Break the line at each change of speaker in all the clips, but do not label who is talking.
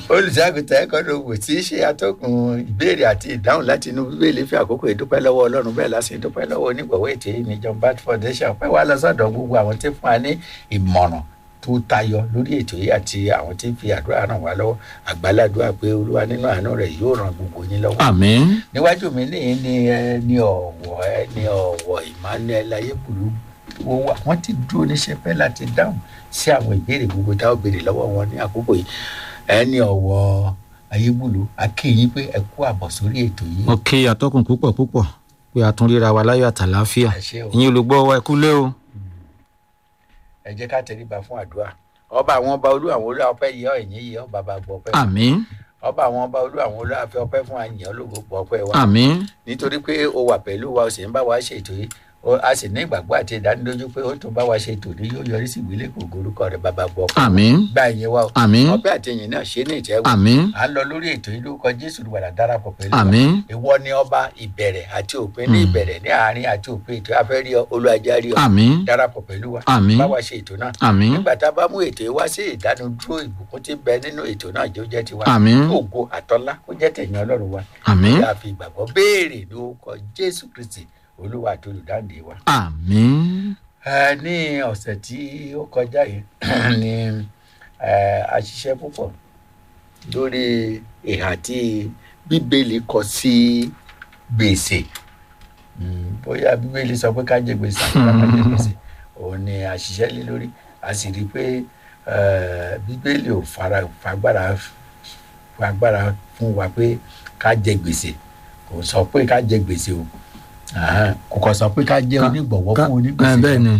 olùṣàgùtà ẹ̀kọ́ ló wò tí í ṣe atọ́kùn ìbéèrè àti ìdáhùn láti inú bíbélì fi àkókò ìdúpẹ́ lọ́wọ́ ọlọ́run bẹ́ẹ̀ láti ìdúpẹ́ lọ́wọ́ onígbọ̀wọ́ ètò yìí ní John Bat Foundation pẹ́ wá lọ sọ́dọ̀ gbogbo àwọn tí fún wa ní ìmọ̀ràn tó tayọ lórí ètò yìí àti àwọn tí ń fi àdúrà ràn wá lọ́wọ́ àgbàládùá pé olúwa nínú àánú rẹ̀ yóò ràn gbogbo yín lọ́wọ́.
àmín
níwájú mi ní ní ẹni ọ̀wọ̀ ẹni ọ̀wọ̀ Emmanuel ayébùlú wo wà wọ́n ti dúró níṣẹ́ pẹ́ láti dáhùn sí àwọn ìbéèrè gbogbo táwọn béèrè lọ́wọ́ wọn ní àkókò yìí ẹni ọ̀wọ̀ ayébùlú akéyìn pé ẹ kú àbọ̀ sórí ètò yìí.
mo kí atọ́kùn púpọ̀ púpọ̀ pé a tún ríra wa láyọ̀ àtàláfíà
ẹ ṣé o.
ìyẹn olùgbọ́ wa ẹ kú lé o.
ẹ jẹ́ ká tẹríba fún àdúrà ọba àwọn ọba olú àwọn olú ọpẹ́ yìí ẹ̀yìn yìí ọba bá gbọ́ ọpẹ́
àmín
ọba àwọn ọba olú àwọn olú àfẹ ọpẹ́ fún àyìn ológo gbọ́ ọpẹ́ wa
àmín
nítorí pé o wà pẹ̀lú wa o sì ń bá wa ṣe ètò yìí o- a sì ní ìgbàgbọ́ àti ìdánilójú pé ó tún bá wa ṣe ètò ní yóò yọrí sí ìwílẹ̀ kò gorúkọ rẹ̀ bàbá gbọ́ ọpẹ́ wa.
àmín
gba ìyẹn wa o
àmín
ọpẹ́ àti ìyìn náà ṣe ní ìtẹ́wọ́
àmín
à ń lọ lórí ètò yìí lórúkọ jésù olùwàlà darapọ̀ pẹ̀lú wa
àmín
ìwọ ni ọba ìbẹ̀rẹ̀ àti òpin ní ìbẹ̀rẹ̀ ní àárín àti òpin ètò afẹ́rí olùajárí ọ
àmín
darapọ̀ pẹ̀lú wa
àmín
bá wa ṣe ètò náà
àmín
nígbà tá a bá mú ètò yìí wá sí ìdánudúró ìbùkún tí ń bẹ nínú ètò náà jẹ́ ó jẹ́ tiwa
àmín
ògo àtọ́lá ó jẹ́ tẹ̀yìn ọlọ́run wa
àmín
kí a fi ìgbàgbọ́ béèrè lórúkọ jésù kristi olúwa àti olùdáǹdè wa.
àmín
Ẹ, ní ọ̀sẹ̀ tí ó kọjá yìí ni ẹ, a ṣiṣẹ́ púpọ̀ lórí ìhà tí bíbélì kọ sí gbèsè Mm, bóyá bíbélì sọ pé ká jẹ gbèsè àti ká má jẹ gbèsè òun ni a ṣiṣẹ́ lé lórí a sì rí i pé ẹ, bíbélì ò fara fagbára fagbára fún wa pé ká jẹ gbèsè kò sọ pé ká jẹ gbèsè o Àhán, kò kàn sọ pé ká jẹ
Ká-
onígbọ̀wọ́
ká-
fún
ẹ,
onígbèsè
bẹ́ẹ̀ ni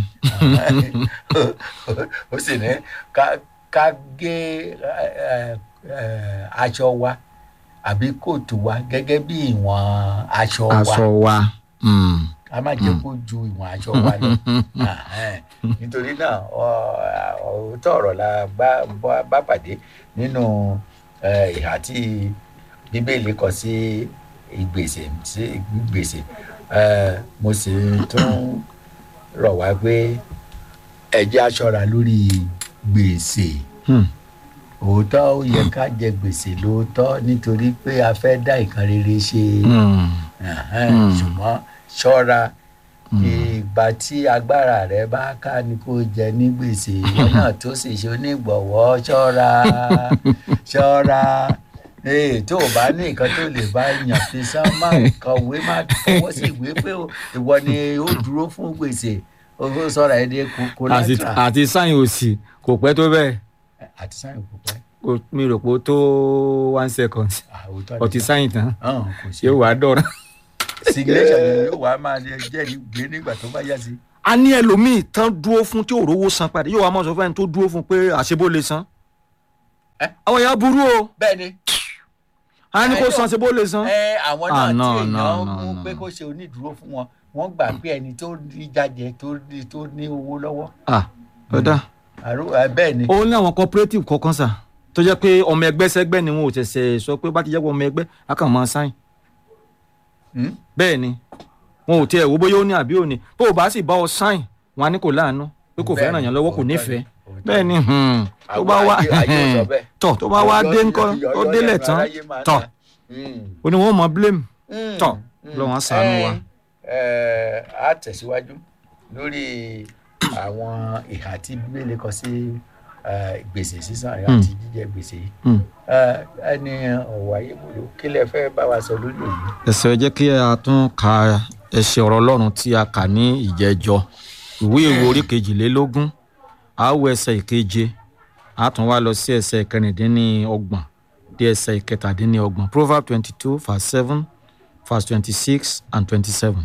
ó sì ní ká ká gé ẹ, ẹ, aṣọ wa àbí kóòtù wa gẹ́gẹ́ bí ìwọ̀n aṣọ wa
aṣọ wa mm,
ká má jẹ́ kó ju ìwọ̀n aṣọ wa lọ Àhẹ́n. nítorí náà ọ- òótọ́ ọ̀rọ̀ la bá bá- bá pàdé nínú ẹ, ìhà tí bíbélì kọ sí ìgbèsè sí ìgbèsè Ẹ, mo sì tún rọ̀ wá pé ẹ jẹ́ á ṣọ́ra lórí gbèsè
mm,
òótọ́ ó yẹ ká jẹ gbèsè lóòótọ́ nítorí pé a fẹ́ dá nǹkan rere ṣe
mm,
Ẹ̀hẹ́n,
Mm.
ṣùgbọ́n ṣọ́ra ìgbà tí agbára rẹ bá ká ni kó jẹ ní gbèsè ìwọ náà tó sì ṣe onígbọ̀wọ́ ṣọ́ra ṣọ́ra ee tó o bá ní nǹkan tó lè bá yàn fi sán má kọ̀wé má fọwọ́ sí ìwé pé o- ìwọ ni ó dúró fún gbèsè o ó sọ̀rọ̀ ẹ̀ dé
àti
kólátà
àti sáyìn òsì kò pẹ́ tó bẹ́ẹ̀
àti sáyìn kò pẹ́
kò- mi rò pé ó tó one second
àwòtọ́
ọtí sáyìn tán
hàn kò sí
yóò wá dọ̀rọ̀.
signation ni yóò wá máa jẹ́rìí gbé nígbà tó bá yá sí.
a ní ẹlòmíì tán dúró fún tí òróró san padà yóò wá mọ̀ sọ fún ẹni tó dúró fún pé àṣebó lè san.
Ẹ́?
àwọn èèyàn burú o
bẹ́ẹ̀ ni
a ní kó
Ẹ,
san àṣebó lè san.
ẹ àwọn
Ah,
náà
no,
tí
no,
èèyàn
no,
mú
no.
pé kó ṣe onídùúró fún wọn wọ́n gbà pé ẹni tó rí jáde tó ní tó ní owó lọ́wọ́
ah ọ̀dà
àrò ẹ, bẹ́ẹ̀ ni
ó ní àwọn cooperative kọ̀ọ̀kan sà tó jẹ́ pé ọmọ ẹgbẹ́ sẹ́gbẹ́ ni wọn ò tẹ̀sẹ̀ sọ pé bá ti jẹ́ pé ọmọ ẹgbẹ́ a kàn máa sáyìn.
Hmm?
bẹ́ẹ̀ ni wọn ò tiẹ̀ wo bóyá ó ní àbí ò ní bó o bá sì bá ọ sáyìn wọn á ní kò láàánú pé kò
Bẹ́ẹ̀
fẹ́ràn
ni,
yàn lọ́wọ́ kò
òótọ́ ni,
nífẹ̀ẹ́
òótọ́
bẹ́ẹ̀ ni hmm, tó
Àwọn
bá wá
ayé- ayé ò sọ bẹ́ẹ̀.
tọ̀ tó bá wá
Ọ̀yọ́-
dé ńkọ́
Ọ̀yọ́-
ó
Ọ̀yọ́
délẹ̀
lẹ́nu
tán
aráyé máa ń
tọ̀
ta. Hmm.
ó ní wọn mọ blame
Hmm.
tọ̀
Hmm.
lọ́wọ́n á ṣàánú wa.
Ẹ, ẹ, á tẹ̀síwájú lórí àwọn ìhà tí bíbélì kọ sí ẹ, gbèsè sísan àti jíjẹ gbèsè yìí
Hmm.
Ẹ, ẹni ọ̀wọ̀ ayébùdó kí lẹ fẹ́ bá wa sọ lórí èyí.
ẹsẹ̀ jẹ́ kí a tún ka ẹsẹ̀ ọ̀rọ̀ ọlọ́run tí a kà ní ìjẹ́jọ́ ìwé ìwé orí kejìlélógún a ó wo ẹsẹ̀ ìkeje a tún wá lọ sí ẹsẹ̀ ìkẹrìndínlọ́gbọ̀n dé ẹsẹ̀ ìkẹtàdínlọ́gbọ̀n proverb twenty two verse seven verse twenty six and twenty seven.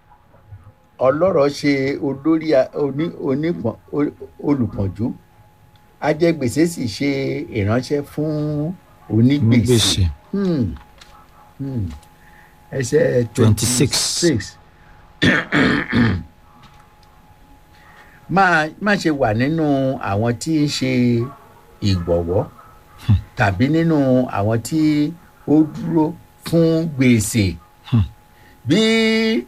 ọlọ́rọ̀ ṣe olórí a- oní- onípọ̀n o- olùpọ̀njú ajẹgbèsè sì ṣe ìránṣẹ́ fún onígbèsè
Onígbèsè.
Hmm. Hmm. ẹsẹ̀ twenty
26.
six máa má ṣe wà nínú àwọn tí ń ṣe ìgbọ̀wọ́ tàbí nínú àwọn tí ó dúró fún gbèsè bí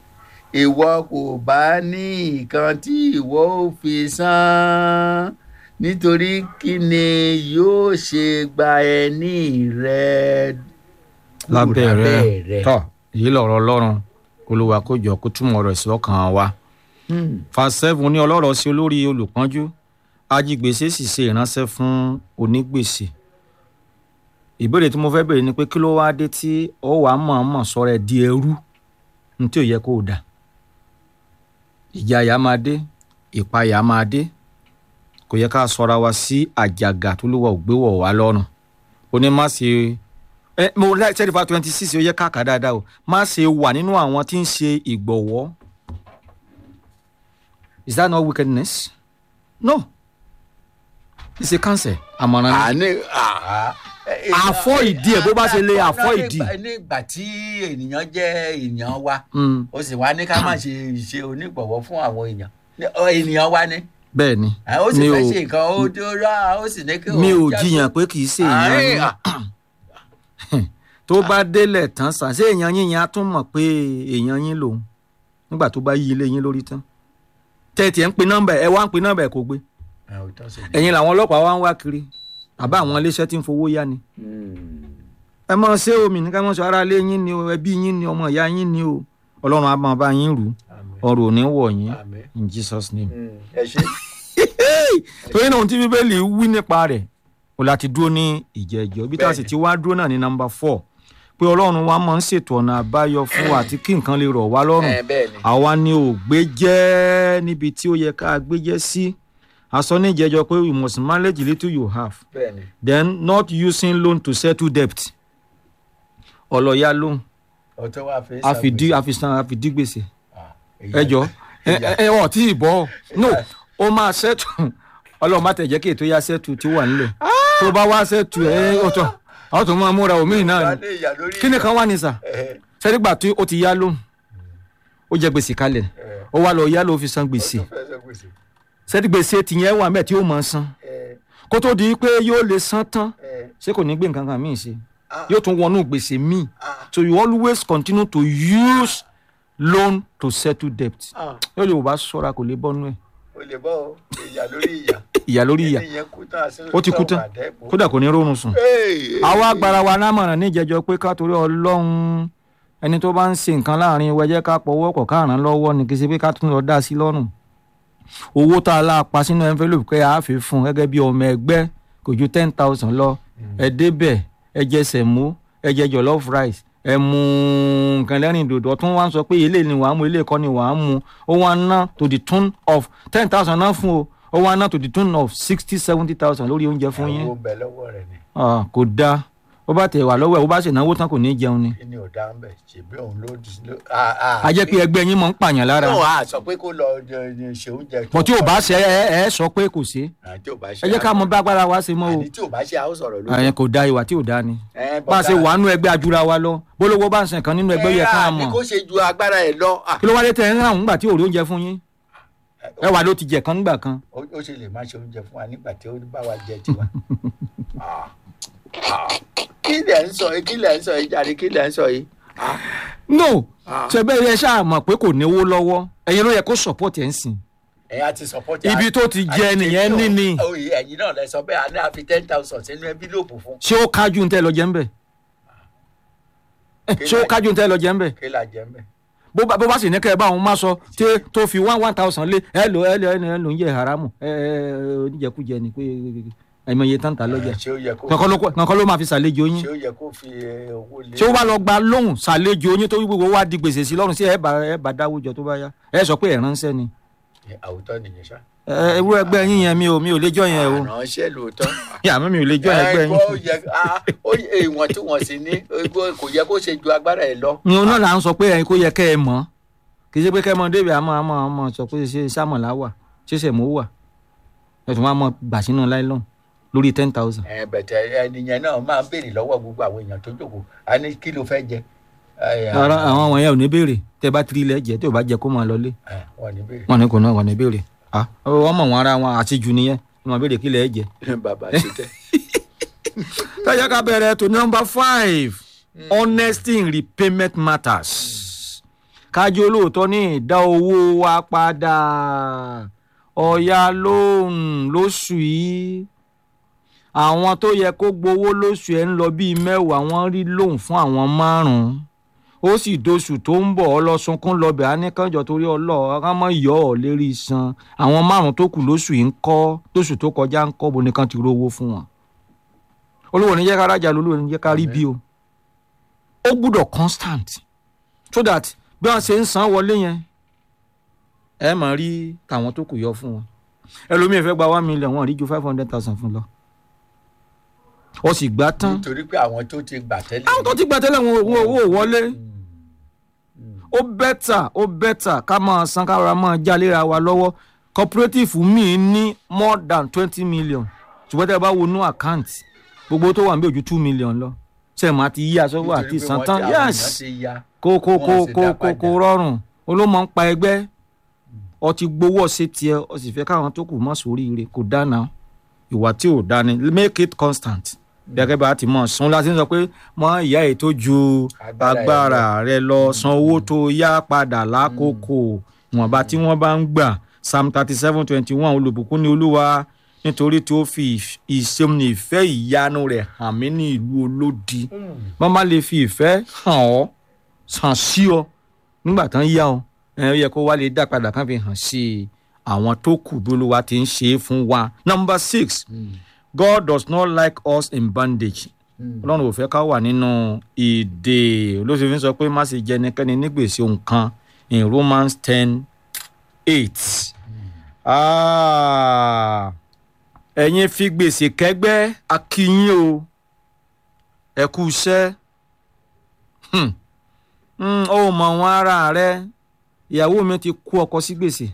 ìwọ kò bá ní nǹkan tí ìwọ ò fi san nítorí kí ni yóò ṣe gba ẹni rẹ kúrò
lábẹ́
lábẹ́
rẹ tọ́ èyí lọ̀rọ̀ ọlọ́run olúwa kó jọ kó túmọ̀ ọ̀rọ̀ sí ọkàn wa.
Hmm.
verse seven ní ọlọ́rọ̀ sí olórí olùpọ́njú ajigbèsè sì ṣe ìránṣẹ́ fún onígbèsè ìbéèrè tí mo fẹ́ béèrè ni pé kí ló wá dé tí ó wà á mọ̀ọ́mọ̀ sọ̀rọ̀ ẹ̀ di ẹrú ní tí ò yẹ kó o dà ìjayà máa dé ìpayà máa dé kò yẹ ká sọra wa sí àjàgà tó ló wà ò gbé wọ̀ wá lọ́rùn ó ní má ṣe ẹ mo láì sẹ́ẹ̀dì fa twenty six ó yẹ ká kà dáadáa o má ṣe wà nínú àwọn tí ń ṣe ìgbọ̀wọ́ is that not wickedness no it's a cancer àmọ̀ràn ni
àní àá.
Àfọ́ ìdí ẹ̀ bó bá ṣe lè àfọ́ ìdí.
Nígbà- nígbà tí ènìyàn jẹ́ ènìyàn wa
Mm,
ó sì wá ní ká má ṣe ṣe onígbọ̀wọ́ fún àwọn èèyàn Ní- ọ, ènìyàn wa ni
bẹ́ẹ̀ ni
À, ó sì
mi
fẹ́
ò-
ṣe nǹkan ó tó rà ó sì ní kí
mi ò
òun jáde.
jiyàn pé kì í ṣe
Àárín,
èèyàn
à,
yín tó bá délẹ̀ tán sàn ṣé èèyàn yín yẹn á tún mọ̀ pé èèyàn yín lòun nígbà tó bá yí ilé yín lórí tán tẹ́tì ẹ̀ ń pe nọ́mbà ẹ̀ wá ń pe nọ́mbà ẹ̀ kò gbé
ẹ, òótọ́ sì ni.
ẹ̀yin làwọn ọlọ́pàá wá ń wá kiri àbá àwọn iléeṣẹ́ tí ń fowó yá ni
Hmm.
ẹ mọ ṣé omi ní ká mọ sọ ara ilé yín ni o ẹbí yín ni ọmọ ìyá yín ni o ọlọ́run á máa bá yín rù
Àmín.
ọrọ̀ ò ní wọ̀ yín
Àmín.
in Jesus name.
Hmm. ẹ ṣe
torí náà ohun tí bíbélì wí nípa rẹ̀ o láti dúró ní ìjẹ́jọ́ bí tá a sì
Bẹ́ẹ̀ni.
ti wá dúró náà ní nọ́mbà four pé ọlọ́run wa máa ń ṣètò ọ̀nà àbáyọ fún wa àti kí nǹkan lè rọ̀ wá lọ́rùn
ẹ bẹ́ẹ̀ ni
àwa ni ò gbé jẹ́ níbi tí ó yẹ ká gbé jẹ́ sí a sọ ní ìjẹ́jọ́ pé you must manage the little you have
bẹ́ẹ̀ ni
then not using loan to settle debt ọlọ́yà loan
ọ̀tọ́ wa fi
àfìdí àfìsàn àfìdí gbèsè
ṣàgbé.
ẹ jọ ẹ ẹ ọ tí ì bọ no ó máa ṣètù ọlọ́run má tẹ̀ jẹ́ kí ètò yá ṣètù tí wà nílẹ̀ tó bá wá ṣètù ẹ ọ̀tọ̀ àwọn tó máa múra omi náà ni
Ìyá ìyá lórí
kí ni kan wà ní sà
ẹ,
sẹ́dígbà tí ó ti yá lóhùn ó jẹ gbèsè kalẹ̀
ẹ,
ó wá lọ yá ló fi san gbèsè
ó fẹ́ sọ gbèsè.
sẹ́dígbèsè tìyẹn wà mẹ́ẹ̀ tí ó máa san
Ẹ,
kó tó di pé yóò lè san tán
ẹ,
ṣé kò ní gbé nǹkan kan míì ṣe
ah,
yóò tún wọnú gbèsè míì
ah,
so you always continue to use loan to settle debt
ah.
yóò lè wò bá ṣọ́ra kò lè bọ́nú ẹ̀
o lè bọ́ o ìyá lórí ìyá
ìyà lórí ìyà
ẹni yẹn kú tán àṣírí
ó ti kú tán kódà kò ní rọrùn sùn. àwa agbára wa lámọ̀ràn níjẹjọ pé ká torí ọlọ́run ẹni tó bá ń ṣe nǹkan láàrin wa jẹ́ ká pọ̀wọ́ pọ̀ ká ràn án lọ́wọ́ ni kì í ṣe pé ká tún lọ dá sí lọ́rùn. owó tá a lá pa sínú envelope pé a fi fún un gẹ́gẹ́ bí ọmọ ẹgbẹ́ kò ju ten thousand lọ ẹ débẹ̀ ẹ jẹ sẹ̀mó ẹ jẹ jollof rice ẹ mu nǹkan lẹ́rìn dòdò ọtún wá ń sọ pé ilé ni wàá mu ilé kọ́ ni wàá mu ó wá ná to the tune of ten thousand náà fún o ó wá ná to the tune of sixty seventy thousand lórí oúnjẹ fún yín
owó ń bẹ lọ́wọ́ rẹ̀ ni
Ah, kò dáa ó bá tẹ̀ wá lọ́wọ́ ẹ̀ ó bá ṣe náwó tán kò ní jẹun ni.
kí ni ò dá ń bẹ̀ ṣèbí òun ló ló- a a-
a jẹ́ pé ẹgbẹ́ yín mọ̀ ń pààyàn lára
náà a sọ pé kó lọ jẹ- jẹ- ṣe oúnjẹ
bọ̀ tí ò bá ṣe ẹ ẹ sọ pé kò ṣe
àní tí ò bá ṣe
ẹ jẹ́ ká mọ bá agbára wa ṣe mọ́ o
àní tí ò bá ṣe a ó sọ̀rọ̀ lórí
àyẹn kò da ìwà tí ò da ni
ẹ,
bá a ṣe
bọ́tà-
wà nú ẹgbẹ́ ajura wa lọ bólówó bá ń sìn kan nínú ẹgbẹ́ yẹ ká
ẹ, àní
mọ̀
kó ṣe ju agbára ẹ lọ Ah,
kí ló wá dé tẹ ẹ ń ràn nígbà tí ò rí oúnjẹ fún yín ẹ wà ló ti jẹ kan nígbà kan
ó ó ṣe lè má ṣe oúnjẹ fún wa nígbà tí ó bá wa jẹ tiwa. Ah, ah. kí lẹ̀ ń sọ yìí kí lẹ̀ ń sọ yìí jàre kí lẹ̀ ń sọ yìí. Ah,
no
Ah.
ṣe bẹ́ẹ̀ yẹ ṣáà mọ̀ pé kò níwó lọ́wọ́ ẹ̀yin ló yẹ kó support ẹ̀ ń sìn
ẹ á ti support
Ibi tó ti jẹ nìyẹn ní ni.
oyè ẹ̀yin náà lẹ sọ bẹ́ẹ̀ a ní àfi ten thousand sínú envelope fún
ṣé ó kájú ń tẹ́ lọ jẹ́ ń bẹ̀ ṣé ó kájú ń tẹ́ lọ jẹ́ ń bẹ̀
kí la jẹ mẹ́.
bó bá bó bá sì ní kẹ́ ẹ bá òun má sọ tí tó fi one one thousand lé ẹ lò ẹ lò ẹ lò ẹ lò ń jẹ haramu ẹ ẹ oníjẹkújẹ ni pé àìmọye tán ta lọ́jà
ṣé ó yẹ kó
kankan ló kankan ló máa fi ṣàlejò yín
ṣé ó yẹ kó fi eh, owó lé.
ṣé ó wá lọ gba lóhùn ṣàlejò yín tó gbogbo wá di gbèsè sí lọ́rùn sí ẹ bá ẹ bá dáwó jọ tó bá yá ẹ sọ pé ẹ ránṣẹ́ ni
Eh, àwùjọ nìyẹn ṣá.
ẹ irú ẹgbẹ́ yín yẹn mi ò mi ò lè jọ yẹn o
àránṣẹ́ lóòótọ́.
yàrá mi ò lè jọ ẹgbẹ́
ẹ
yín
gbọ́, ó yẹ ah, ó yẹ ìwọ̀n tí wọ́n sì ní ó- kò yẹ kó ṣe ju agbára ẹ lọ.
ni òun náà là ń sọ pé ẹ̀yin kó yẹ kẹ́ ẹ mọ̀ kì í ṣe pé kẹ́ ẹ mọ débi àmọ́ àmọ́ àmọ́ sọ pé ṣe sàmọ̀lá wà ṣe sẹ̀mó wà ẹ̀ tún wá mọ gbà sínú láìlọ́n lórí ten thousand.
ẹ bẹ̀tẹ̀ ẹni yẹn náà máa ń béèrè lọ́wọ́ gbogbo àwọn èèyàn tó jókòó a ní kí ló fẹ́ jẹ. Ẹ,
rárá àwọn wọ̀nyẹn ò ní béèrè tẹ́ bá tiri ilẹ̀ jẹ́ tí ò bá jẹ kó máa lọlé
ẹ, wọ́n ní béèrè.
wọn ní kò náà wọn ní béèrè ah wọ́n mọ̀ wọn ara wọn àti jù nìyẹn wọ́n máa béèrè kí ilẹ̀ jẹ.
bàbá ṣe tẹ́.
tọ́jà ká bẹ̀rẹ̀ tó number five honesty in repayment matters kájú olóòótọ́ ní ìdá owó wa padà ọ̀ya lóhùn lóṣù yìí àwọn tó yẹ kó gbowó lóṣù ẹ̀ ń lọ bíi mẹ́wàá wọ́n rí lóhùn fún àwọn márùn-ún ó sì doṣù tó ń bọ̀ ọlọ́sunkún lọ́bẹ̀ á ní kánjọ torí ọlọ́ ọ̀rá mọ́ yọ ọ́ lérí san àwọn márùn-ún tó kù lóṣù yìí ń kọ́ lóṣù tó kọjá ń kọ́ bo nìkan ti rówó fún wọn olówó ní jẹ́ ká rájà lólówó ní jẹ́ ká rí bí o ó gbúdọ̀ constant so that bí wọ́n ṣe ń san wọlé yẹn ẹ máa rí tàwọn tó kù yọ fún wọn ẹlòmíì fẹ́ gba one million wọ́n rí ju five hundred thousand fún lọ ó sì gbà tán
nítorí pé àwọn tó ti gbà tẹ́lẹ̀.
àwọn tó ti gbà tẹ́lẹ̀ wọn wọn owó wọlé ó bẹ́tà ó bẹ́tà ká máa san ká ra máa jálera wa lọ́wọ́ cooperative míì ní more than twenty million ṣùgbọ́n tẹ́ ẹ bá wo inú àkáǹtì gbogbo tó wà níbẹ̀ ojú two million lọ ṣe máa ti yí aṣọ́wó àti ìsàn tán yes kó kó kó kó kó kó rọrùn olómọ ń pa ẹgbẹ́ ọ ti gbowó ọ̀sẹ̀ tiẹ̀ ọ sì fẹ́ káwọn tó kù mọ́ sóríire kò dáná ìwà tí ò dání make it constant gẹ́gẹ́ bá a ti mọ̀ sún láti sọ pé mọ ìyá yìí tó ju agbára rẹ lọ san owó tó yá padà lákòókò ìwọ̀nba tí wọ́n bá ń gbà psalm thirty seven twenty one olùbùkún ní olúwa nítorí tí ó fi ìṣeun ìfẹ́ ìyanu rẹ̀ hàn mí ní ìlú olódi wọ́n má lè fi ìfẹ́ hàn ọ́ hàn sí ọ nígbà tán yá ọ ẹ yẹ kó wá lè dá padà kán fi hàn sí àwọn tó kù bí olúwa ti ń ṣe é fún wa. number six God does not like us in bondage ọlọ́run ò fẹ́ ká wà nínú ìdè olóṣèlú sọ pé má ṣe jẹ ẹnikẹ́ni ní gbèsè nǹkan in Romans ten eight ẹ̀yin fi gbèsè kẹ́gbẹ́ akínyìn o ẹ kú iṣẹ́ ó mọ̀ wọn ara rẹ ìyàwó mi ti kó ọkọ sí gbèsè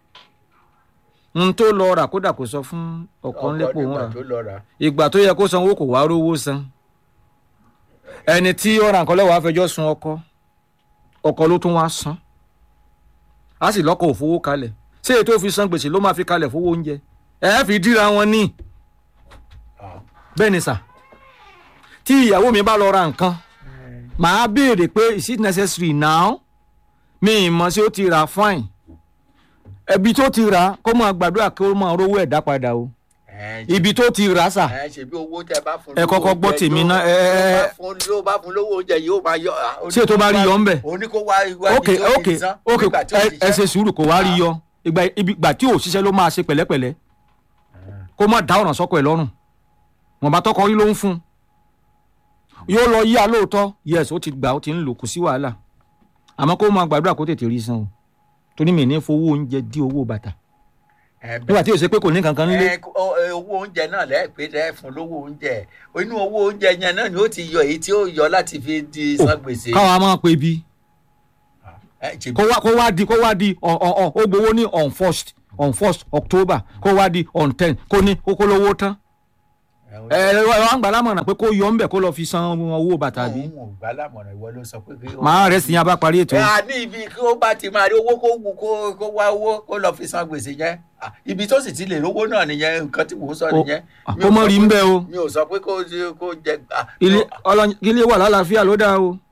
n tó lọ rà kódà kò sọ fún ọkọ ńlẹ́pọ̀ òun rà ìgbà tó yẹ kó san owó kò wá rówó san ẹni tí ó ra nǹkan lọ́wọ́ àfẹjọ́ sun ọkọ ọkọ ló tún wá san á sì lọ́kọ̀ òfowó kalẹ̀ ṣé ètò òfin san gbèsè ló máa fi kalẹ̀ fowó oúnjẹ ẹ fi díra wọn ní bẹ́ẹ̀ ni sà tí ìyàwó mi bá lọ ra nǹkan màá béèrè pé is it necessary now mi ì mọ̀ sí ó ti rà fine ẹbí tó ti rà kó máa gbàdúrà kí ó máa rówó ẹ̀dá padà o ibi tó ti rà sà
ẹ ṣe bí owó tẹ bá fún
ẹ kọ́kọ́ gbọ́ tèmi ná ẹ ẹ
yóò bá fún lówó oúnjẹ yóò máa yọ.
ṣé tó bá rí yọ ńbẹ.
òní kó wá ìwà
ok ok ok ẹ ṣe sùúrù kó wá rí yọ ìgbà ìgbà tí ò ṣiṣẹ́ ló máa ṣe pẹ̀lẹ́pẹ̀lẹ́ kó má dá ọ̀nà sọ́kọ̀ ẹ̀ lọ́rùn wọn bá tọkọ rí ló ń fún yóò lọ yíya lóòótọ́ yes ó ti gbà ó ti ń lò kù sí wàhálà àmọ́ kó máa gbàdúrà kó tètè rí san o torí mi ní fowó oúnjẹ dí owó bàtà nígbà tí o ṣe pé kò ní kankan nílé.
owó oúnjẹ náà lẹ́ẹ̀pẹ́ lẹ́ẹ̀ fún lówó oúnjẹ inú owó oúnjẹ yẹn náà ni ó ti yọ èyí tí ó yọ láti fi di san gbèsè.
káwa máa pe bí kó wá kó wá di kó wá di ó gbowó ní on first on first october kó wá di on ten kó ní kókó lówó tán ẹ ẹ wá ń gbà lámọ̀ràn pé kó yọ ń bẹ̀ kó lọ fi san owó bàtà bí.
òun ò gbà lámọ̀ràn ìwọ ló sọ pé.
màá rẹ̀ sí yẹn bá parí ètò.
ẹ à ní ibi kí ó bá ti máa rí owó kó wù kó kó wá owó kó lọ fi san gbèsè yẹn ibi tó sì ti lè rówó náà nìyẹn nǹkan tí mò ń sọ nìyẹn.
kó mọ̀ rí ń bẹ́ o.
mi ò sọ pé kó kó jẹ.
ilé ọlọ́yin ilé wà lálàáfíà ló dáa o.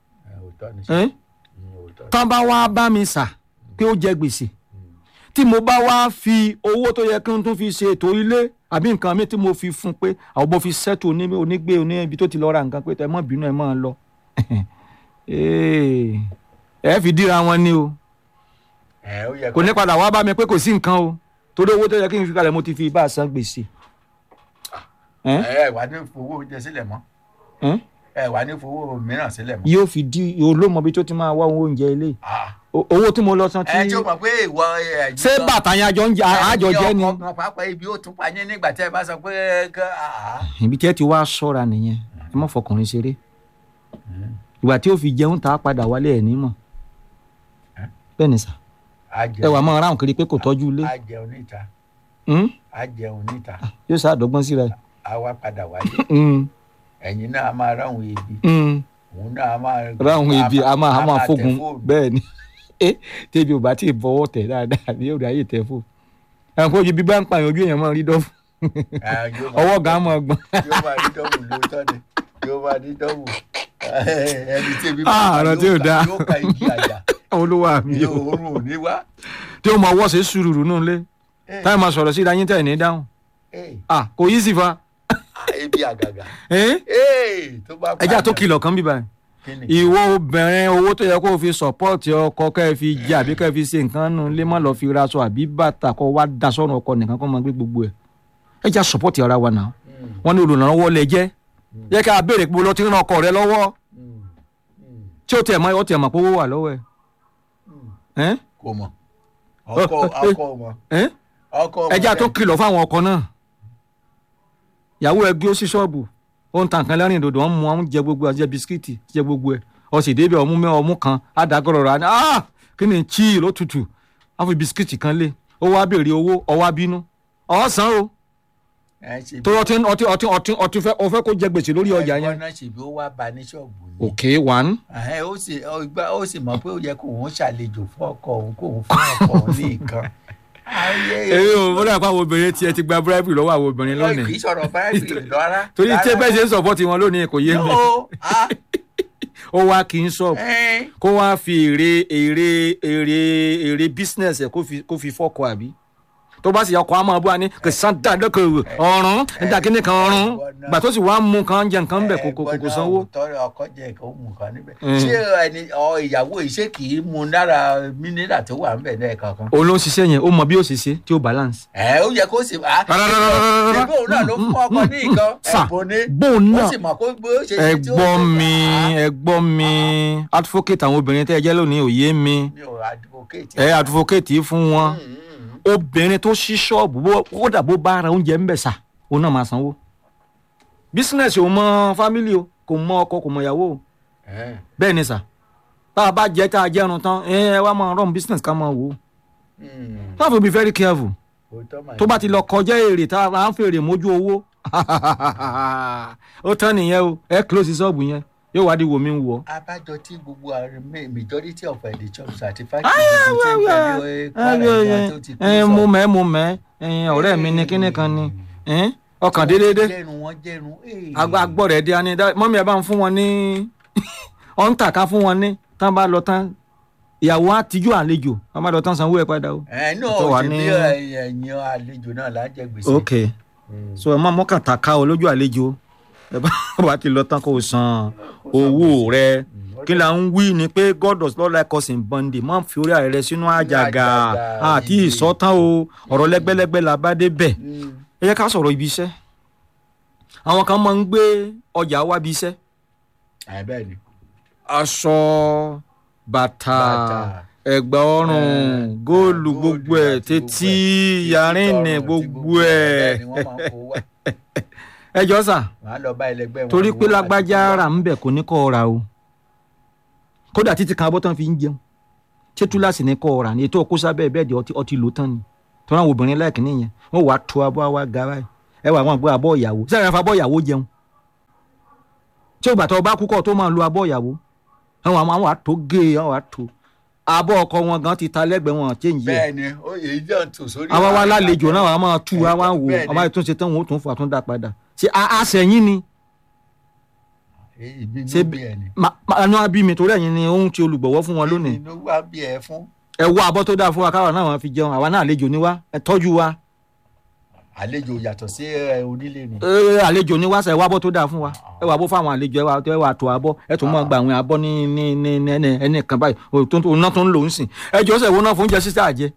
tán bá wá bá mi sà pé ó jẹ gbèsè tí mo bá wá fi owó tó yẹ kí n tún fi ṣe ètò ilé àbí nǹkan mi tí mo fi fún pé àwọn mo fi ṣètò onígbé oní ibi tó ti lọ ra nǹkan pé tẹ mọ́ bínú ẹ máa lọ ẹ fi díra wọn ni o kò ní padà wá bá mi pé kò sí nǹkan o torí owó tó yẹ kí n fi kalẹ̀ mo ti fi bá a san gbèsè.
ẹ wà ní fowó oúnjẹ sílẹ̀ mọ́ ẹ wà ní fowó mìíràn sílẹ̀ mọ́.
yóò fi di olómọ bí tó ti máa wá oúnjẹ ilé owó tí mo lọ san tí.
ẹ jọ mọ̀ pé ìwọ ẹ.
ṣé bàtà yẹn àjọ ń jẹ àjọ jẹ ni.
ọkọ pàápàá ibi ó tún pa yín nígbà tí ẹ bá sọ pé.
ibi tí ẹ ti wá ṣọ́ra nìyẹn ẹ má fọkùnrin ṣeré ìgbà tí ó fi jẹun tá a padà wálé ẹ̀ nímọ̀ bẹ́ẹ̀ ni sà ẹ wà máa ráhùn kiri pé kò tọ́jú ilé.
a jẹun níta a jẹun níta.
yóò sá àdọ́gbọ́n síra ẹ̀.
a wá padà wálé ẹ̀yin náà a máa ráhùn ebi òun náà a máa.
ráhùn ebi a máa a máa fógun bẹ́ẹ̀ ni tẹ́bi ò bá tí ì bọ́wọ́ tẹ̀ dáadáa ní òde ayé tẹ̀ fò ẹ̀hún kó ibi bá ń pààyàn ojú èèyàn máa rí dọ́fù ọwọ́ gan máa gbọ́n.
yóò máa rí dọ́fù lóòótọ́ ni yóò máa rí dọ́fù ẹni tí ebi
ààrọ tí ò dáa
yóò ka igi àjà
olúwa mi
yóò oorun ò ní wá.
tí ó máa wọ́ sí sùúrù nù lé
Eh.
táyà máa sọ̀rọ̀ sí ìdáyín tẹ̀ ní dáhùn
Ẹ,
ah kò yí sí fa
ah, ebi àgàgà
ẹ́
Ẹ, tó bá
ẹjá tó
pààyàn.
kìlọ̀ kan bíbá
Kí ni?
ìwọ obìnrin owó tó yẹ kó o fi sọ̀pọ́ọ̀tì ọkọ kẹ́ ẹ fi jẹ àbí kẹ́ ẹ fi ṣe nǹkan nù lé má lọ fi raṣọ àbí bàtà kó wá da sọ́run ọkọ nìkan kó máa gbé gbogbo ẹ̀ ẹjá sọ̀pọ́ọ̀tì ara wa náà
Mm,
wọ́n ní olùrànlọ́wọ́ lẹ jẹ́ yẹ ká béèrè pé lọ ti ràn ọkọ rẹ lọ́wọ́
mm, mm,
tí ó tiẹ̀ mọ́ ó tiẹ̀ mọ̀ pé owó wà lọ́wọ́ ẹ̀
mm.
ẹ́
kò mọ̀ ọkọ ọkọ mọ̀
ẹ́
ọkọ mọ̀
ẹjá tó
bẹ́ẹ̀.
kìlọ̀ fáwọn ọkọ náà ìyàwó ẹ gbé ó sí ṣọ́ọ̀bù ó ń ta nǹkan lẹ́rìn dòdò wọ́n mú wọn jẹ gbogbo àjẹ bisikíìtì jẹ gbogbo ẹ̀ ọ sì débẹ̀ ọmú mẹ́ ọmú kan àdàgọ́rọ̀ rà ní ah kí ni chíì ló tutù wọ́n fi bisikíìtì kan lé ó wá béèrè owó ọwá bínú ọ̀sán o
Ẹ ṣe bí-
tó ọtí ọtí ọtí ọtí ọtí fẹ́ ọfẹ́ kó jẹ gbèsè lórí ọjà
ẹ̀gbọ́n
yẹn.
náà ṣe bí ó wá ba ní ṣọ́ọ̀bù ni.
ok one
Ẹ̀hẹ́n, ó sì ó gbá- ó sì mọ̀ pé ó yẹ kó òun ṣàlejò fún ọkọ òun kó òun fún ọkọ òun ní nǹkan. Ayé-
èyí ò wọ́n dàpọ̀ àwọn obìnrin tiẹ̀ ti gba bíráìbì lọ́wọ́ àwọn obìnrin
kì
lónìí
í sọ̀rọ̀ báyìí lọ́ra.
torí tí bẹ́ẹ̀ ṣe ń sọ̀pọ̀tì wọn lónìí kò yé mi
Yóò, ah,
ó wá kí n sọ̀pù
ẹ́n,
kó wá fi èrè èrè èrè èrè business ẹ̀ kó fi kó fi fọ́kọ àbí tó bá sì yọ ọkọ̀ àmọ́ abúlé ni kò sàn dá lókòwò ọ̀run níta kíní kan ọ̀run gbà tó sì wá mú kan jẹ nǹkan bẹ̀ kò kò kò kò sanwó.
tọrọ ọkọ jẹ nǹkan ó mú nǹkan níbẹ̀.
Mm.
ṣé ẹni ọ ìyàwó yìí ṣé kì í mu lára mínírà tó wà níbẹ̀ náà kankan.
òun ló ń ṣiṣẹ́ yẹn ó mọ bí ó ṣe ṣe tí ó balance.
ẹ ó yẹ kó sì wá.
Rárárárárárá.
ṣèbí òun náà ló fún ọkọ ní nǹkan
Sà,
ẹ̀bùn ní.
bóun
ó
náà
sì mọ̀ kó bó ṣe ṣe tí ó
ẹ̀gbọ́n
ṣe
mi
fà á.
ẹ̀gbọ́n mi advocate àwọn obìnrin tẹ́ ẹ jẹ́ lónìí òye mi
mi ò advocate.
ẹ advocate yìí fún wọn
Mm, mm,
obìnrin tó ṣí ṣọ́ọ̀bù bó kódà bó bá ara oúnjẹ ń bẹ̀ sà òun náà máa sanwó bísínẹ́sì ò mọ fámílì o kò mọ ọkọ kò mọ ìyàwó o
mm.
bẹ́ẹ̀ ni sà tá a bá jẹ́ tá a jẹ́run tán ẹ ẹ wá máa run business ká máa wò ó
Mm.
tá a fi be very careful
Òótọ́ mà
tó
ní.
bá ti lọ kọjá èrè tá a máa ń fèrè mójú owó ó tán nìyẹn o ẹ close ṣọ́ọ̀bù yẹn yóò wá di wò mí wò ó.
abájọ tí gbogbo àwọn ma- majority of uh, the church àti
Ayé,
factory gbogbo tí ń
ayé,
tẹ̀lé kwara ìgbà tó ti kú
ẹ
sọ.
mo mẹ́ mo mẹ́ ẹ, ọ̀rẹ́ mi ni kíní kan ni ẹ, ọkàn déédéé
jẹrun wọn jẹrun ee.
agbọ́ rẹ̀ dé ani dá- mọ́mí ẹ bá ń fún wọn ní ọ̀ǹtà ká fún wọn ní tán bá lọ tán ìyàwó àtijú àlejò tán bá lọ tán sanwó ẹ padà o.
ẹ náà
tó wà
ò ṣe
ní-
bí ẹ̀yìn àlejò náà là ń jẹ gbèsè.
ok so ẹ má mọ́kàn ta ká o lójú àlejò ẹ bá bá ti lọ tán kó o san owó rẹ kí la ń wí ni pé god does not like us in bondage má fi orí ààrẹ sínú àjàgà
àjàgà,
àti
iye.
ìsọtán o ọ̀rọ̀ lẹ́gbẹ́lẹ́gbẹ́ la bá dé bẹ̀
Mm.
ẹ jẹ́ ká sọ̀rọ̀ ibi iṣẹ́ àwọn kan máa ń gbé ọjà wá bí iṣẹ́
Àì bẹ́ẹ̀ ni.
aṣọ bàtà
Bàtà.
ẹ̀gbà ọrùn
Eh,
góòlù
góòlù
gbogbo ẹ̀
àti
tètí
gbogbo ẹ̀,
yàrínì
títí tọrùn, tí
gbogbo ẹ̀
bẹ́ẹ̀ ni wọ́n máa ń kó wá.
ẹ jọ sà
wọ́n á lọ bá ẹlẹgbẹ́ wọn.
torí
ní
pé
wọ́n
lágbájá
àti-
rà ń bẹ̀ kò ní kọ́ ọ ra o kódà títí kan abọ́ tán fi ń jẹun ṣé túláàsì ní kọ́ ọ rà ní ètò ọkọ sábẹ́ bẹ́ẹ̀ di ọtí ọtí lò tán ni tọ́lá àwọn obìnrin láìkí nìyẹn wọ́n wàá tó abọ́ àwa ga báyìí ẹ wà wọn àgbọ̀ abọ́ ìyàwó sẹ́yìn afa abọ́ ìyàwó jẹun tí ògbà tó o bá kú kọ́ tó máa lo abọ́ ìyàwó àwọn àwọn àwọn àtó gé àwọn àtó abọ́ ọkọ wọn gan ti ta lẹ́gbẹ̀ẹ́ wọn change yẹ
bẹ́ẹ̀ ni ó èyí náà tò sórí.
àwa wa lálejò náà wàá máa tú
Ẹ,
wa wá wò
bẹ́ẹ̀ ni.
àwọn àìtúnṣe tán wọn ó tún fà tún dá padà ṣe àṣẹyìn ni
èyí bí
ṣe
inú bí ẹ ni.
ma ma àánú àbí mi torí ẹ̀yin ni ohun tí olùgbọ̀wọ́ fún wọn lónìí
inú wá bí ẹ fún.
ẹ wá abọ́ tó dáa fún wa káwa náà wọn fi jẹun àwa náà àlejò ni wá ẹ tọ́jú wa
àlejò yàtọ̀ sí ẹ, onílé ni.
ẹ àlejò ni wá sẹ ẹ wá abọ́ tó dáa fún wa ẹ wá abọ́ fáwọn àlejò ẹ wá ẹ wá tó abọ́ ẹ tún mọ̀ gba àwọn abọ́ ní ní ní ní ẹni ẹni kan báyìí o tó tó náà tó ń lò ń sìn ẹ jọ sẹ ìwo náà fún oúnjẹ sísá àjẹ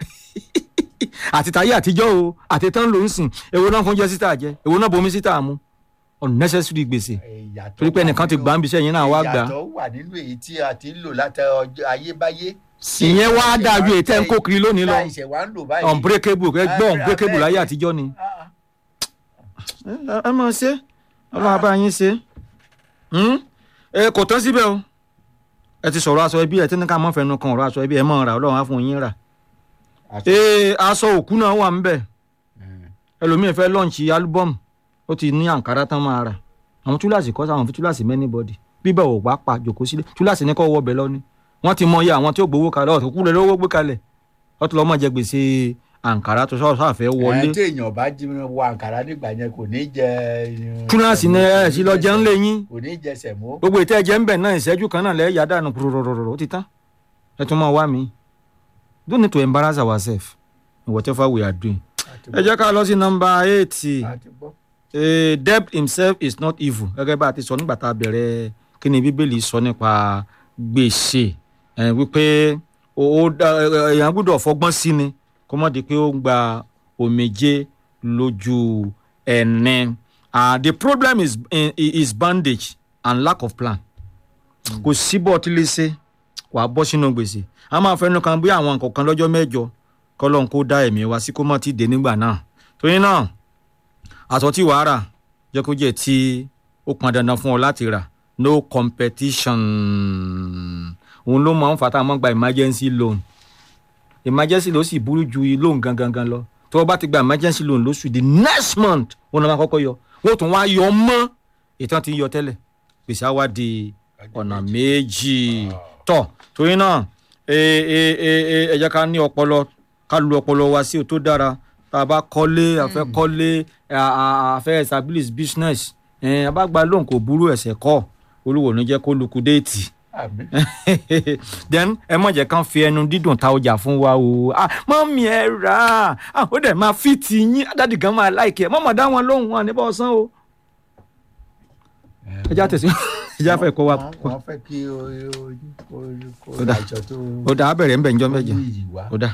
àti táyé àtijọ́ o àti tán lò ń sìn èwo náà fún oúnjẹ sísá àjẹ èwo náà bomi sísá mu unnecessary gbèsè
Ìyàtọ̀
torí pé
wà
ẹnìkan ti
nínú-
gbà ń bíṣẹ́ yín náà wá gbà
ìyàtọ̀ wà nínú èyí tí a ti ń lò láti ọjọ́ ayébáyé.
ìyẹn wá dáa ju èyí tẹ́ ń kó kiri lónìí lọ
láìṣẹ̀ wá ń lò báyìí.
unbreakable ẹ gbọ́ unbreakable láyé
Bẹ́ẹ̀ ni.
àtijọ́ ni.
Ah,
ẹ ẹ máa ṣe ọlọ́run abá yín ṣe ẹ kò tán síbẹ̀ o ẹ ti sọ̀rọ̀ aṣọ ẹbí ẹ tí ní ká mọ́ fẹnu kan ọ̀rọ̀ aṣọ ẹbí ẹ mọ̀ ra ọlọ́run á fún yín rà
ah.
ee aṣọ òkú náà wà ńbẹ̀
Mm.
ẹlòmíín fẹ́ lọ́ọ̀nchì álúbọ́ọ̀mù ó ti ní àǹkárá tán máa rà àwọn túláàsì kọ́ sáwọn fi túláàsì mẹ́ni bọ́dì bíbẹ̀ ò bá pa jòkó sílé túláàsì ní kọ́ wọ́ ọbẹ̀ lọ́ni wọ́n ti mọ iye àwọn tí ó gbowó kalẹ̀ ọ̀tún kúlẹ̀ lówó gbé kalẹ̀ wọ́n ti lọ́ mọ̀ jẹ gbèsè àǹkárá tó sọ̀rọ̀ sáfẹ́ wọlé
ẹ tí èèyàn bá jí wọ àǹkárá nígbà yẹn kò ní jẹ. eh,
túláàsì ní
sẹ̀mó,
ẹ̀ sí lọ jẹun lé yín
kò ní jẹ sẹ̀mó.
gbogbo ìtẹ́ ẹ̀jẹ̀ ń bẹ̀ náà ìṣẹ́jú kan náà lẹ́yìn yàdá nù pùrùrùrùrù ó ti tán ẹ tún máa wá mi don't need to embarrass ourselves in whatever we are doing
àti
ẹ jẹ́ ká lọ sí nọmba eight
àti gbọ́.
Eh, debt himself is not evil gẹ́gẹ́ bá a ti sọ nígbà tá a bẹ̀rẹ̀ kí ni bíbélì sọ nípa gbèsè eh, wípé ó ó dá- eh, èèyàn gbọ́dọ̀ fọgbọ́n sí ni kó má di pé ó ń gba omijé lójú ẹni ah the problem is eh, is bandage and lack of plan kò sí bọ́ ọtí lè ṣe wàá bọ́ sínú gbèsè a máa fẹnu kan bí àwọn nǹkan kan lọ́jọ́ mẹ́jọ kọ́lọ́n kó dá ẹ̀mí wa sí kó má ti dé nígbà náà torí náà aṣọ tí wàá rà jẹ́ kó jẹ́ tí ó pọn dandan fún ọ láti rà no competition òun ló máa ń fà tá a máa ń gba emergency loan emergency ló sì burú ju loan gangan gan lọ tó o bá ti gba emergency loan lóṣù the next month wọn náà máa kọ́kọ́ yọ wọ́n tún wá yọ mọ́ ìtàn tí ń yọ tẹ́lẹ̀ gbèsè á wá di ọ̀nà méjì tọ̀ torí náà ẹ ẹ ẹ ẹ ẹ jẹ́ ká ní ọpọlọ ká lu ọpọlọ wa sí o tó dára tá a bá kọ́lé a fẹ́ kọ́lé a- a a fẹ́ establish business ẹ̀ a bá gba lóhùn kò burú ẹ̀sẹ̀ kọ́ olúwo ní jẹ́ kó lukudéètì
àbí
then ẹ mọ̀ jẹ́ kán fi ẹnu dídùn ta ọjà fún wa o ah mọ́mí ẹ rà á ah ó dẹ̀ máa fi tì yín dádì gan máa láìkẹ́ mọ́mọ́ dá wọn lóhùn wọn níbọ̀ ọ̀sán o ẹ já tẹ̀sí ẹ já fẹ́ kó wa
wọ́n wọ́n fẹ́ kí o o o kó
Ó dà.
àjọ tó
ó dà á bẹ̀rẹ̀ ń bẹ̀ ńjọ́ mẹ́jọ
ní ìyí wá.
ó dà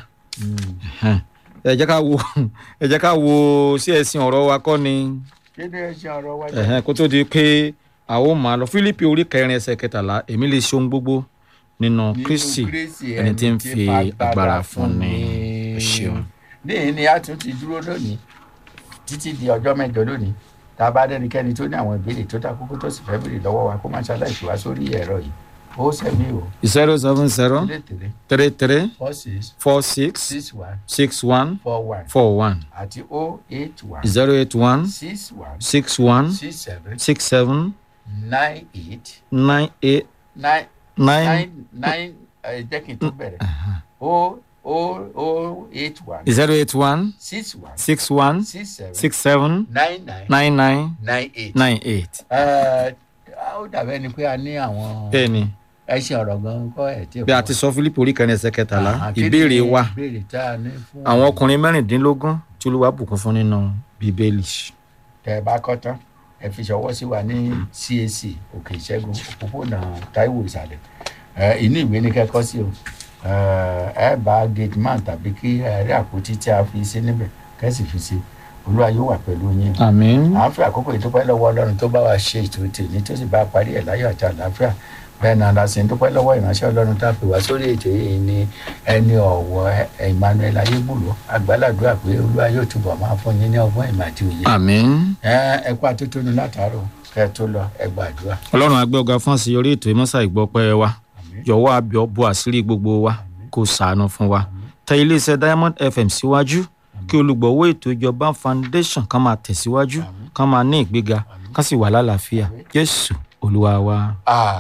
ẹ jẹ́ ká wo ẹ jẹ́ ká wo sí ẹ̀sìn ọ̀rọ̀ wa kọ́ ni
kí ni ẹ ṣe ọ̀rọ̀ wájú.
ẹ̀hẹ́n, kó tó di pé àwọn ò máa lọ Fílípì orí kẹrin ẹsẹ̀ kẹtàlá èmi lè ṣe ohun gbogbo nínú Kristi ẹni tí ń fi agbára fún ni ẹ ṣeun.
níyìn ni a tún ti dúró lónìí títí di ọjọ́ mẹ́jọ lónìí tá a bá dẹ́nikẹ́ni tó ní àwọn ìbéèrè tó dá kókó tó sì fẹ́ béèrè lọ́wọ́ wa kó má ṣaláìsí wá sórí ẹ̀rọ yìí ó sẹ́mi o
zero seven zero
ilé tèrè
three three
four six
four six
six one
six one
four one
four one
àti o eight one
zero eight one
six one
six one
six seven
six seven
nine eight
nine eight
nine
nine
nine nine ẹ jẹ́ kí n tó bẹ̀rẹ̀ o o o eight one
zero eight one
six one
six one
six seven
six seven
nine nine
nine nine
nine eight.
nine eight.
Ẹ, ó dàbẹ́ ni pé a ní àwọn
bẹ́ẹ̀ni
ẹṣin ọ̀rọ̀ gan kọ́ ẹ̀ tí ì
bí a ti sọ Fílípì orí kẹrin ẹsẹ̀ kẹtàlá
Ah, kí ni
ìbéèrè wa
ìbéèrè tá a ní fún
àwọn ọkùnrin mẹ́rìndínlógún tí Olúwa bùkún fún nínú Bíbélì.
tẹ ẹ bá kọ́ tán ẹ fi ṣọwọ́ sí wa ní CAC òkè ìṣẹ́gun òpópónà Táíwò ìsàlẹ̀ ẹ inú ìwé ní kẹ́kọ́ sí o ẹ ẹ bá gate man tàbí kí ẹ rí àpótí tí a fi sí níbẹ̀ kẹ́sì fi sí Olúwa yóò wà pẹ̀lú yín
àmín.
à ń fi àkókò ìdúpẹ́ lọ́wọ́ ọlọ́run tó bá wa ṣe ètò tèmi tó sì bá a parí ẹ̀ láyọ̀ àti àlàáfíà bẹ́ẹ̀ náà la sì ń dúpẹ́ lọ́wọ́ ìránṣẹ́ ọlọ́run tá a pè wá sórí ètò yìí ní ẹni ọ̀wọ́ Emmanuel ayébùlọ́ àgbàládùá pé olúwa yóò túbọ̀ máa fún yín ní ọgbọ́n ìmọ̀ àti òye
àmín.
ẹ ẹ kú àtótónu látàárọ̀ kẹ́ ẹ tó lọ ẹ gbàdúrà
ọlọ́run agbẹ́ ọ̀gá fún àṣeyọrí ètò ìmọ̀sá ìgbọ́pẹ́ wa yọ̀wọ́ abẹ́ bo àṣírí gbogbo wa kó ṣàánú fún wa tẹ iléeṣẹ́ Diamond FM síwájú kí olùgbọ̀wọ́ ètò ìjọba foundation kan máa tẹ̀síwájú kan máa ní ìgbéga kan sì wà lálàáfíà Jésù Olúwa wa.
Ah.